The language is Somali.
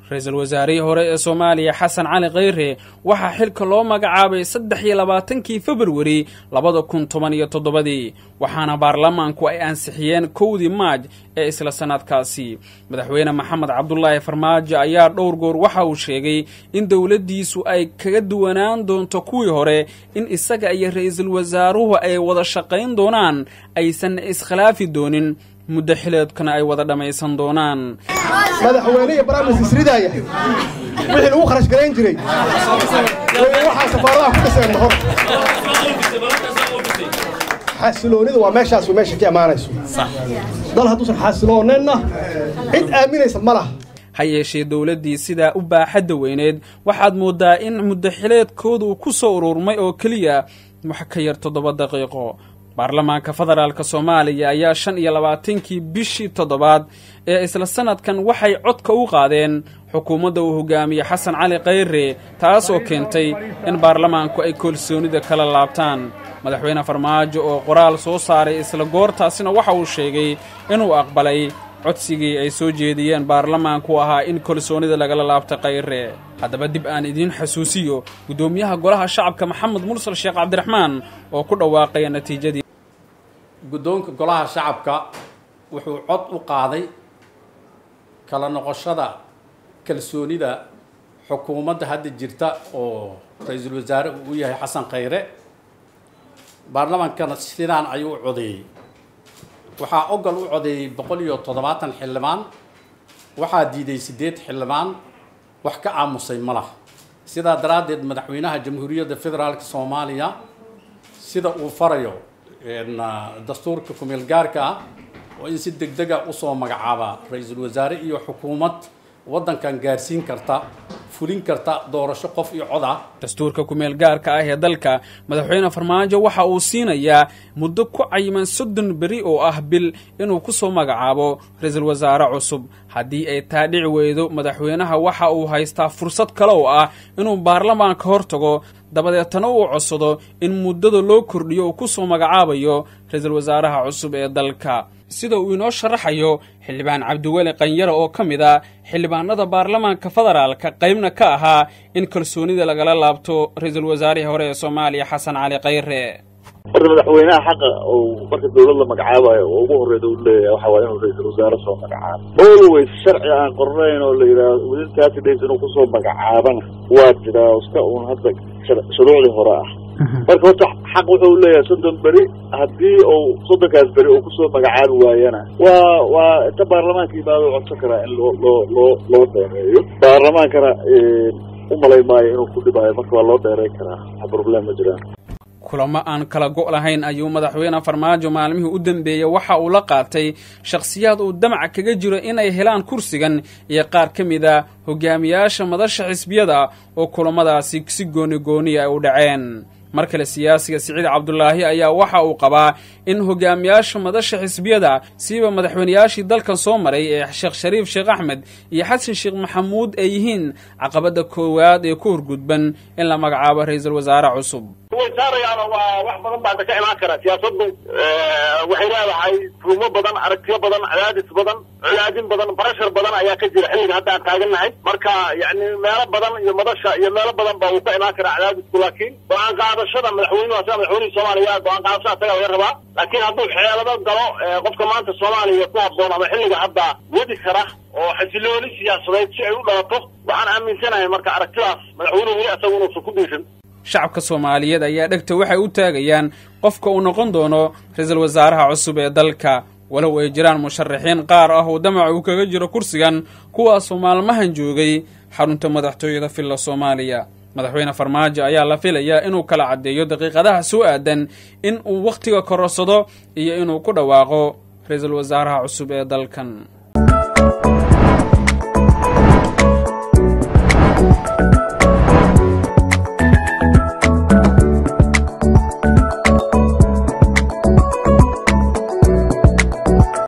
ra-iisul wasaarihii hore ee soomaaliya xasan cali kheyre waxaa xilka loo magacaabay saddex iyo labaatankii februari labada kun toban iyo toddobadii waxaana baarlamaanku ay ansixiyeen kowdii maaj ee isla sannadkaasi madaxweyne maxamed cabdulaahi farmaajo ayaa dhowr goor waxa uu sheegay in dowladdiisu ay kaga duwanaan doonto kuwii hore in isaga iyo ra-iisul wasaaruhu ay wada shaqayn doonaan aysan iskhilaafi doonin muddo xileedkana ay wada dhammaysan doonaan madaxweyne iyo baraamis isridaaya wixii lagu kharash garayn jiray waxaa safaaradaha ku dhiseen mahor xasiloonida waa meeshaas meesha ka imaanayso dal hadduusan xasilooneenna cid aaminaysa ma laha ha yeeshee dowladdii sidaa u baaxadda weyneed waxaad mooddaa in muddo xileedkooda uu ku soo ururmay oo keliya wax ka yar toddoba daqiiqo baarlamaanka federaalk soomaaliya ayaa shan iyo labaatankii bishii toddobaad ee isla sanadkan waxay codka u qaadeen xukuumadda uu hogaamiye xasan cali kheyre taas oo keentay in baarlamaanku ay kalsoonida kala laabtaan madaxweyne farmaajo oo qoraal soo saaray isla goortaasina waxa uu sheegay inuu aqbalay codsigii ay soo jeediyeen baarlamaanku ahaa in kalsoonida lagala laabta kheyre haddaba dib aan idiin xasuusiyo guddoomiyaha golaha shacabka maxamed mursal sheekh cabdiraxmaan oo ku dhawaaqaya natiijadii guddoonka golaha shacabka wuxuu cod u qaaday kala noqoshada kalsoonida xukuumadda hadda jirta oo ra-iisul wasaare uu u yahay xasan kheyre baarlamaankana sidaan ayuu u codeeyey waxaa ogol u codeeyey boqol iyo toddobaatan xildhibaan waxaa diiday siddeed xildhibaan wax ka aamusay ma laha sidaa daraaddeed madaxweynaha jamhuuriyadda federaalk soomaaliya sida uu farayo dastuurka kumeel gaarka ah oo in si deg dega usoo magacaaba ra-iisul wasaare iyo xukuumad waddankan gaarsiin karta fulin karta doorasho qof iyo cod ah dastuurka kumeel gaarka ah ee dalka madaxweyne farmaajo waxa uu siinayaa muddo ku cayiman soddon beri oo ah bil inuu ku soo magacaabo ra-iisul wasaare cusub haddii ay taa dhici weydo madaxweynaha waxa uu haystaa fursad kale oo ah inuu baarlamaanka hor tago dabadeetana uu codsado in muddada loo kordhiyo uu ku soo magacaabayo ra-iisul wasaaraha cusub ee dalka sida uu inoo sharaxayo xildhibaan cabdiweli qanyare oo ka mid a xildhibaanada baarlamaanka federaalka qaybna ka ahaa in kalsoonida lagala laabto ra-iisul wasaarihii hore ee soomaaliya xasan cali kheyre horta madaxweynaha xaqa uu marka dawlad la magacaabayo oo ugu horreeda u leeyahay waxa waaya inuu ra-iisul wasaare soo magacaabo always sharci aan qornayn oo la yidhaahdo within thirty days inuu kusoo magacaabana waa jiraa iska uun hadda shuruucdii hore ah marka horta xaq wuxuu leeyahay soddon beri haddii uu soddonkaas beri uu kusoo magacaabi waayana waa waa inta baarlamaanka yimaado codsan karaa in loo loo loo loo dheereeyo baarlamaankana u malay maayo inuu ku dhibaayo marka waa loo dheereyn karaa wax problem ma jiraan kulamo aan kala go' lahayn ayuu madaxweyne farmaajo maalmihii u dambeeyey waxa uu la qaatay shakhsiyaad uu damac kaga jiro inay helaan kursigan iyo qaar ka mid a hogaamiyaasha madasha xisbiyada oo kulamadaasi si gooni gooniya ay u dhaceen mar kale siyaasiga siciid cabdulaahi ayaa waxa uu qabaa in hogaamiyaasha madasha xisbiyada siiba madaxweynayaashii dalkan soo maray ee sheekh shariif sheekh axmed iyo xasan sheekh maxamuud ay yihiin caqabadda koowaad ee ku horgudban in la magacaabo ra-iisul wasaare cusub way saarayaana waa wax badan baa ka imaan kara siyaasaddu waxay leedahay ruumo badan aragtiyo badan cadaadis badan colaadin badan barashar badan ayaa ka jira xilliga hadda aan taagannahay marka yani meelo badan iyo madasha iyo meelo badan ba uu ka imaan karaa cadaadisku laakiin go-aan qaadashada madaxweynuhu asaga madaxweynihii soomaaliya go-aan qaadashada asaga laga rabaa laakiin hadduu xeelado galo qofka maanta soomaaliya ku habboon ama xilliga hadda wadi kara oo xasilooni siyaasadeed si ay u dhalato waxaan aaminsanahay marka aragtidaas madaxweynuhu weli asaga inuusan ku dhiirin shacabka soomaaliyeed ayaa dhegta waxay u taagayaan qofka uu noqon doono ra-iisul wasaaraha cusub ee dalka walow ay jiraan musharaxiin qaar ah oo damac uu kaga jiro kursigan kuwaasoo maalmahan joogay xarunta madaxtooyada villa soomaaliya madaxweyne farmaajo ayaa la filayaa inuu kala caddeeyo daqiiqadaha soo aadan in uu wakhtiga kororsado iyo inuu ku dhawaaqo ra-iisul wasaaraha cusub ee dalkan